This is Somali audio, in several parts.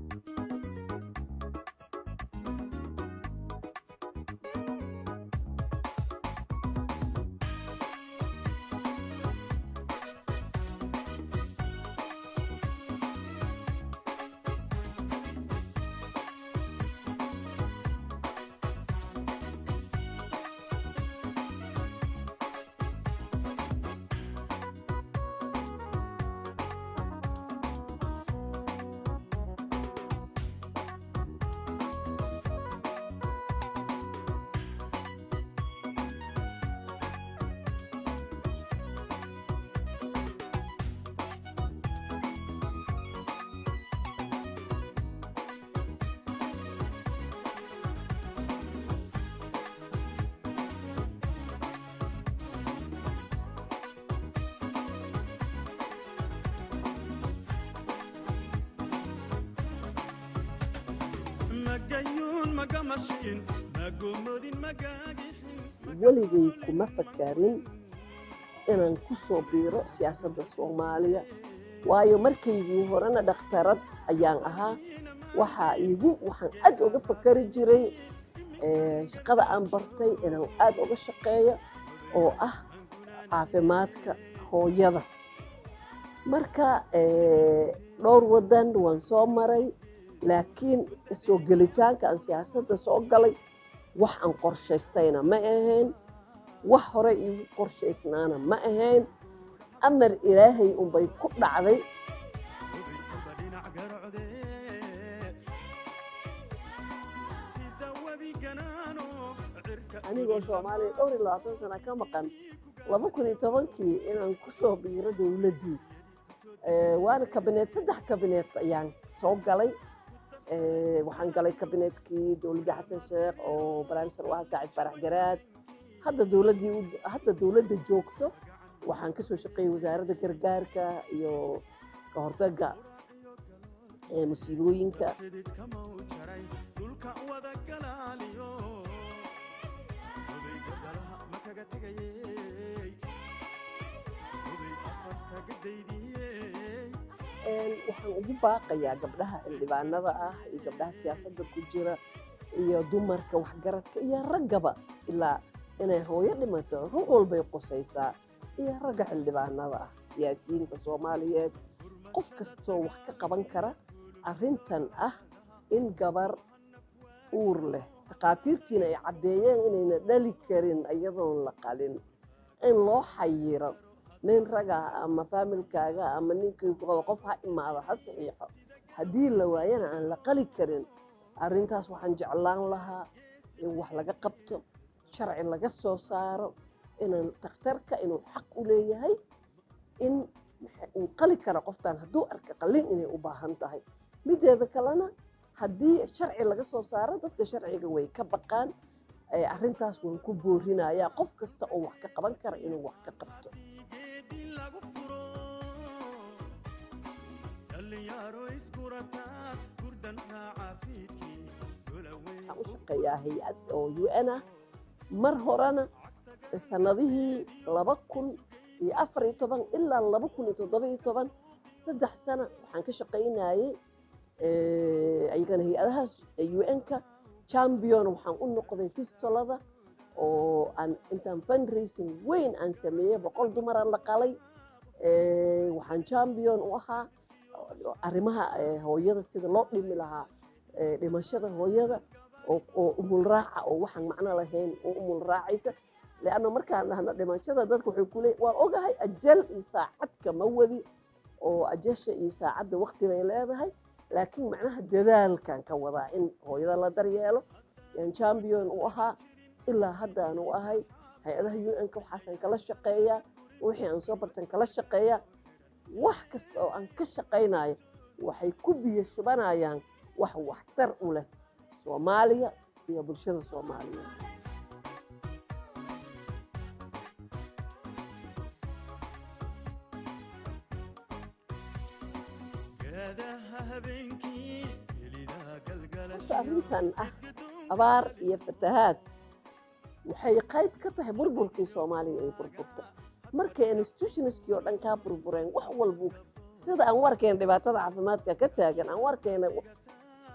weligay kuma fakarin inaan ku soo biiro siyaasadda soomaaliya waayo markaygii horena dhakhtarad ayaan ahaa waxaa iigu waxaan aad uga fakari jiray shaqada aan bartay inaan aad uga shaqeeyo oo ah caafimaadka hooyada marka dhowr waddan waan soo maray laakiin soo gelitaanka aan siyaasadda soo galay wax aan qorshaystayna ma ahayn wax hore iigu qorshaysnaana ma ahayn amar ilaahay unbay ku dhacday anigoo soomaaliya dhowr iyo labaatan sana ka maqan laba kun iyo tobankii inaan ku soo biiro dowladdii waana kabineed saddex kabineed ayaan soo galay waxaan galay kabineetkii dowladda xasan sheekh oo barnaamijsan u ahaa saacid farax garaad hadda dowladdii hadda dowladda joogto waxaan ka soo shaqeeyey wasaaradda gargaarka iyo ka hortagga musiibooyinka waxaan ugu baaqayaa gabdhaha xildhibaanada ah iyo gabdhaha siyaasadda ku jira iyo dumarka waxgaradka iyo raggaba ilaa inay hooyo dhimato rug walbay qusaysaa iyo ragga xildhibaanada ah siyaasiyiinta soomaaliyeed qof kastoo wax ka qaban kara arrintan ah in gabar uur leh takhaatiirtiina ay caddeeyeen inayna dhali karin iyadoon la qalin in loo xayiro nin raga ama faamilkaaga ama ninkii qof ha imaado ha saxiixo haddii la waayana aan la qali karin arrintaas waxaan jeclaan lahaa in wax laga qabto sharci laga soo saaro inaan takhtarka inuu xaq u leeyahay in uu qali karo qoftan hadduu arka qalin inay u baahan tahay mideeda kalena haddii sharci laga soo saaro dadka sharciga way ka baqaan arrintaas waan ku boorinayaa qof kasta oo wax ka qaban kara inuu wax ka qabto waxaan u shaqeeyaa hay-ad oo u n ah mar horena sanadihii laba kun iyo afar iyo toban ilaa laba kun iyo toddoba iyo toban saddex sano waxaan ka shaqaynayey ayagana hay-adahaas u n-ka champion waxaan u noqday fistolada oo aan intaan fundraising weyn aan sameeyey boqol dumaraan la qalay waxaan champion u ahaa arrimaha hooyada sida loo dhimi lahaa dhimashada hooyada oo umul raaca oo waxaan macno lahayn oo umul raacaysa leanna markaan dhahno dhimashada dadka waxay ku leeyihin waan ogahay ajal iyo saacad kama wadi oo ajasha iyo saacadda waqti bay leedahay laakiin macnaha dadaalkan ka wadaa in hooyada la daryeelo yaan champion u ahaa ilaa haddaan u ahay hay-adaha u n-ka waxaasaan kala shaqeeyaa wixii aan soo bartan kala shaqeeyaa wax kasta oo aan ka shaqaynayo waxay ku biyo shubanayaan wax waxtar u leh soomaaliya iyo bulshada soomaaliyeed horta arrintan ah abaar iyo fatahaad waxay qayb ka tahay burburkii soomaaliya ay burburta markay institutionskii oo dhan kaa burbureen wax walbu sida aan warkeen dhibaatada caafimaadka ka taagan aan warkeena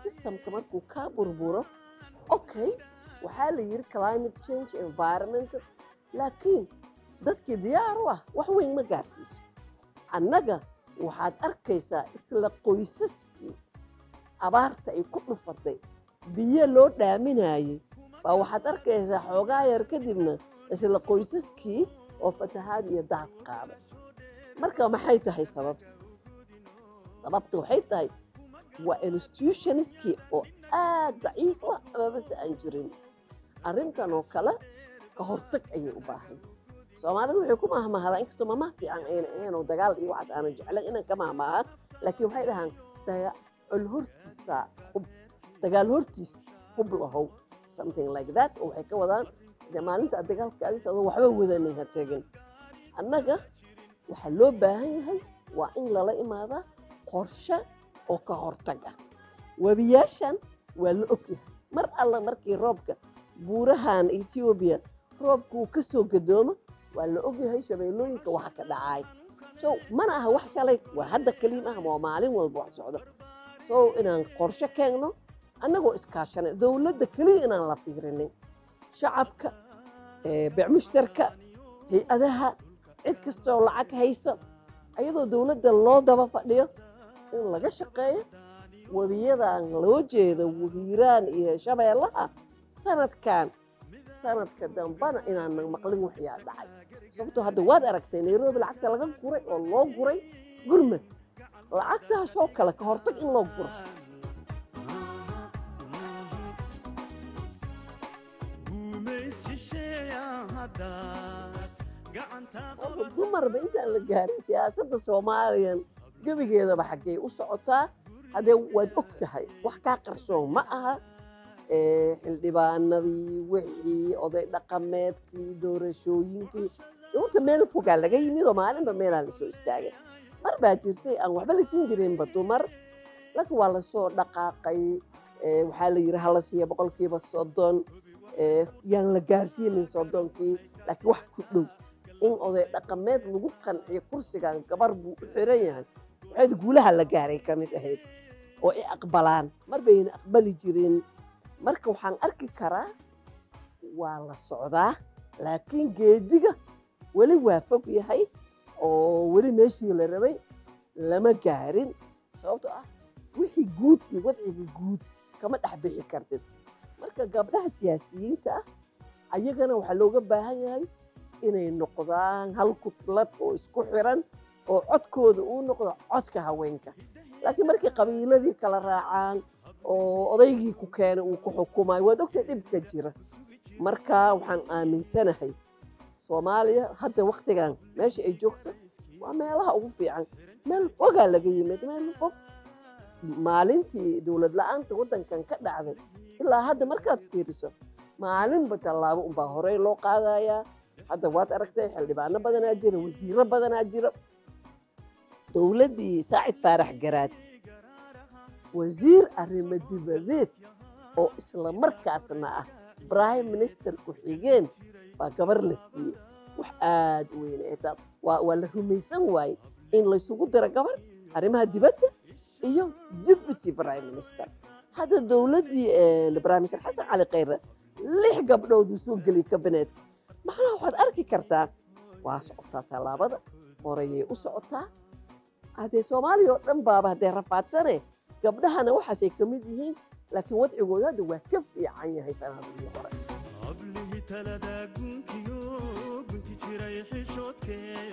systemka markuu kaa burburo okay waxaa la yidhi climate change environment laakiin dadkii diyaar u ah wax weyn ma gaarsiiso annaga waxaad arkaysaa isla qoysaskii abaarta ay ku dhufatay biyo loo dhaaminayay baa waxaad arkaysaa xoogaa yar kadibna isla qoysaskii oo fatahaad iyo daad qaaday marka maxay tahay sababta sababta waxay tahay waa institutionskii oo aad daciif ah amabase aan jirin arrintan oo kale ka hortag ayay u baahan soomaalidu waxay ku mahmahdaa inkastoo mamaha fiican ayna ahayn oo dagaal iyo waxaas aanan jeclayn inaan ka mahmaha laakiin waxay dhahaan dagaal hortiisa hub dagaal hortiis hub lahow something like that oo waxay ka wadaan dee maalinta aad dagaalka adis adoo waxba wadanay ha tegin annaga waxaa loo baahan yahay waa in lala imaadaa qorshe oo ka hortag ah webiyaashan waa la ogyahay mar alla markii roobka buurahan etoobiya roobka uu ka soo gadoomo waa la ogyahay shabeellooyinka waxa ka dhacay so mana aha wax shalay waa hadda keliim ah waa maalin walba wax socdo so inaan qorshe keenno annagoo iskaashanay dowladda keliya inaan la fiirinin shacabka becmushtarka hay-adaha cid kastooo lacag haysa ayadoo dowladda loo daba fadhiyo in laga shaqeeyo webiyadan loo jeedo hiiraan iyo shabeellaha sanadkan sanadka dambana inaanan maqlin waxyaa dhacay sababtoo hadda waad aragtay nairobi lacagta laga guray oo loo guray gurmad lacagtaasoo kale ka hortag in loo guro marka dumarba intaan la gaarin siyaasadda soomaaliyan gebigeedaba xaggee u socotaa haddee waad og tahay wax kaa qarsoon ma aha xildhibaanadii wixii oday dhaqameedkii doorashooyinkii horta meel fogaa laga yimid oo maalinba meelaa lasoo istaagay mar baa jirtay aan waxba la siin jirinba dumar laakiin waa lasoo dhaqaaqay waxaa la yidhi hala siiya boqolkiiba soddon yaan la gaarsiinin soddonkii laakiin wax ku dhow in oday dhaqameed lagu qanciyo kursigan gabar buu u xiran yahay waxayd guulaha la gaaray ka mid ahayd oo ay aqbalaan mar bayna aqbali jirin marka waxaan arki karaa waa la socdaa laakiin geediga weli waa fog yahay oo weli meeshii la rabay lama gaarin sababtoo ah wixii guud iyo wadciga guud kama dhex bixi kartid marka gabdhaha siyaasiyiinta ah ayagana waxaa looga baahan yahay inay noqdaan hal kutlad oo isku xiran oo codkooda uu noqdo codka haweenka laakiin markii qabiiladii kala raacaan oo odaygii ku keenay uu ku xukumayo waad ogtay dhibka jira marka waxaan aaminsanahay soomaaliya hadda waktigan meesha ay joogto waa meelaha ugu fiican meel fogaa laga yimid meel fog maalintii dowlad la-aanta waddankan ka dhacday ilaa hadda markaad fiiriso maalinba tallaabo unbaa horey loo qaadayaa hadda waad aragtay xildhibaano badanaa jira wasiiro badanaa jira dowladdii saacid faarax garaad wasiir arrimo dibadeed oo isla markaasna ah prime minister ku-xigeen baa gabar la siiyey wax aad u weyn ee taa waa waa la rumaysan waaye in laysugu diro gabar arrimaha dibadda iyo deputy prime minister hadda dowladdii prime minister xasan cali khayre lix gabdhooduu soo geliyay kabineetka macnaha waxaad arki kartaa waa socotaa tallaabada horeyay u socotaa haddee soomaaliya oo dhan baaba haddee rafaadsane gabdhahana waxaasay ka mid yihiin laakiin wadcigooda hadda waa ka fiican yahay sanadihii hore hablihii talada gunkiyo gunti jiray xishoodkee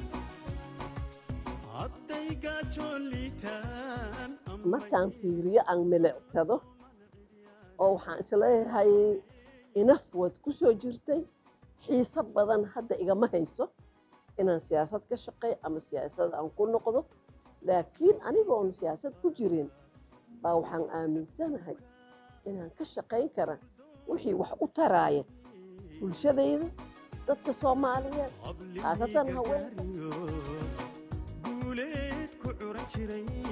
hadday gaajoon liitaan markaan fiiriyo aan milicsado oo waxaan isleeyahay inaf waad ku soo jirtay xiiso badan hadda igama hayso inaan siyaasad ka shaqeey ama siyaasad aan ku noqdo laakiin anigoon siyaasad ku jirin baa waxaan aaminsanahay inaan ka shaqayn kara wixii wax u taraaya bulshadayda dadka soomaaliyeed khaasatan haweenka guuleed ku curan jiray